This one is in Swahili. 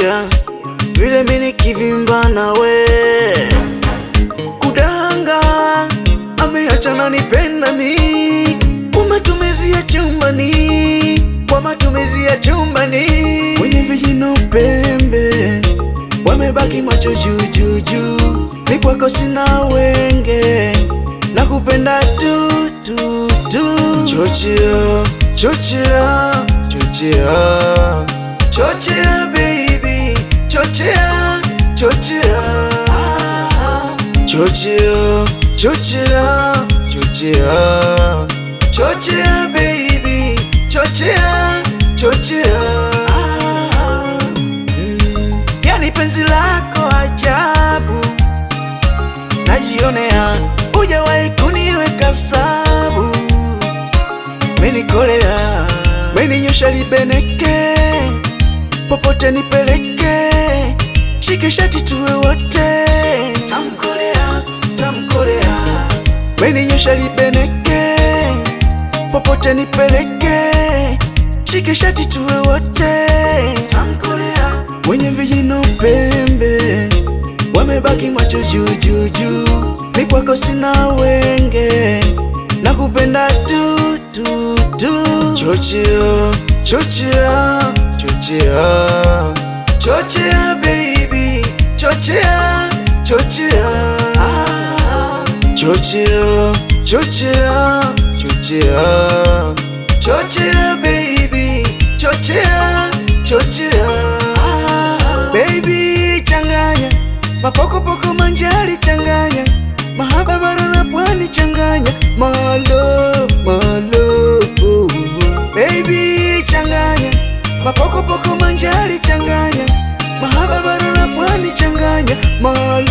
sikia vile mini kivimba nawe kudanga ameachana nipenda mi kwa matumizi ya chumbani kwa matumizi ya chumbani wenye vijino pembe wamebaki macho juu juu juu ni kwako sina wenge na kupenda tu tu tu chochea chochea chochea chochea baby chochea chochea chochea chochea chochea chochea baby chochea chochea Mm, yani penzi lako ajabu najionea hujawahi kuniweka sabu menikolea meninyosha libeneke popote nipeleke shike shati tuwe wote tamkolea tamkolea meninyosha libeneke popote nipeleke shike shati tuwe wote tamkolea wenye vijino pembe wamebaki macho juu juu juu ni kwako sina wenge na kupenda tu tu tu chochea chochea chochea chochea baby chochea chochea chochea chochea chochea chochea baby chochea chochea baby changanya mapokopoko manjali changanya mahaba bara na pwani changanya malo malo baby changanya mapokopoko manjali changanya mahaba bara na pwani changanya malo